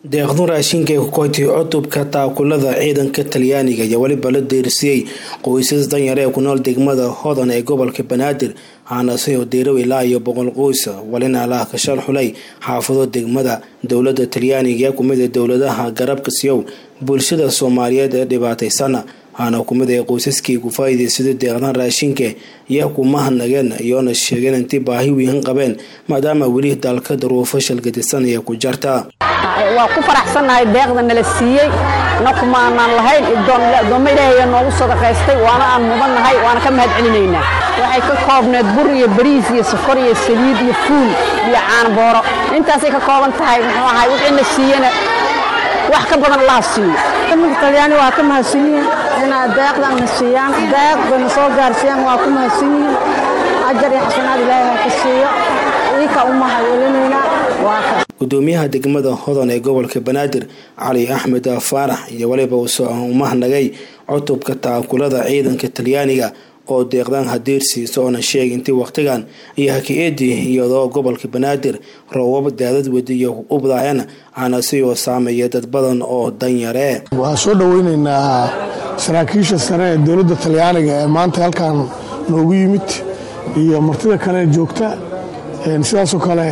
deeqdun raashinka ee ku koytay cutubka taakulada ciidanka talyaaniga ayaa weliba la deersiyey qoysas danyar ee ku nool degmada hodan ee gobolka banaadir haanase oo deerow ilaa iyo boqol qoys walina lah kashal xulay xaafado degmada dowlada talyaaniga ee kumid ee dowladaha garabka siyow bulshada soomaaliyeed ee dhibaataysana haana kumid ee qoysaskii ku faa'iidaysada deeqdan raashinka iyo kumahadnageen iyoona sheegeen intii baahi wiihan qabeen maadaama weli dalka daruufo shalgadisan ee ku jarta waa ku faraxsannahay deeqda nala siiyey na kumaanaan lahayn addoommo ilaahay noogu sadaqaystay waana aan mudannahay waana ka mahad celinaynaa waxay ka koobneed bur iyo bariis iyo sokor iyo saliid iyo fuul iyo caanbooro intaasay ka kooban tahay muxuu ahay wixii na siiyena wax ka badan allaha siiyo milka talyaani waa ka mahadsan yihiin inaa deeqdan na siiyaan deeq bayna soo gaarsiiyaan waa ku mahadsan yihiin ajar iyo xasanaad ilaahay ha ka siiyo iika u mahadcelinaynaa waa ka gudoomiyaha degmada hodan ee gobolka banaadir cali axmed faarax iyo weliba umahnagay cutubka taakulada ciidanka talyaaniga oo deeqdaan hadeersiisa oona sheegay intii waqtigan iyo haki-eedii iyadoo gobolka banaadir roobab daadad wadiyo ubdaaceen aanasi oo saameeya dad badan oo danyare waxaan soo dhoweyneynaa saraakiisha sare ee dowladda talyaaniga ee maanta halkan noogu yimid iyo martida kale ee joogta sidaasoo kale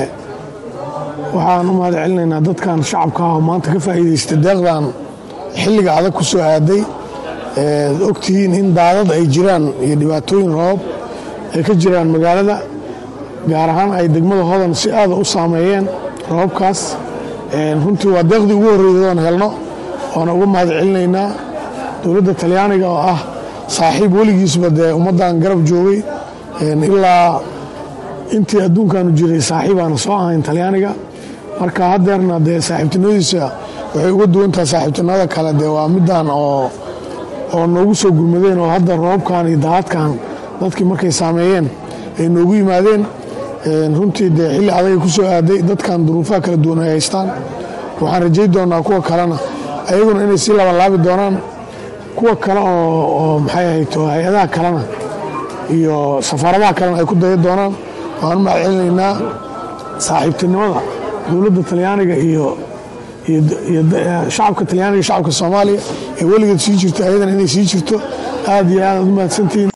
waxaan u mahad celinaynaa dadkan shacabka ah oo maanta ka faa'iidaysta deeqdan xilliga adag ku soo aaday eed ogtihiin in daadad ay jiraan iyo dhibaatooyin roob ay ka jiraan magaalada gaar ahaan ay degmada hodan si aada u saameeyeen roobabkaas runtii waa deeqdii ugu horreeyay oon helno waana uga mahad celinaynaa dowladda talyaaniga oo ah saaxiib weligiisba dee ummaddan garab joogay ilaa intii adduunkaanu jiray saaxiibaana soo ahayn talyaaniga marka haddeerna dee saaxiibtinimadiisa waxay uga duwantahay saaxiibtinimada kale dee waa middan oo oo noogu soo gurmadeen oo hadda roobkan iyo daadkan dadkii markay saameeyeen ay noogu yimaadeen runtii dee xilli adagay ku soo aaday dadkan duruufaha kala duwan ay haystaan waxaan rajay doonaa kuwa kalena ayaguna inay sii labanlaabi doonaan kuwa kale oo maxay ahayto hay-adaha kalena iyo safaaradaha kalena ay ku daya doonaan waan u mahad celinaynaa saaxiibtinimada dowladda talyaaniga iyo shacabka talyaaniga shacabka soomaaliya ee weligeed sii jirto ayadan inay sii jirto aad iyo aad aad u mahadsantihiin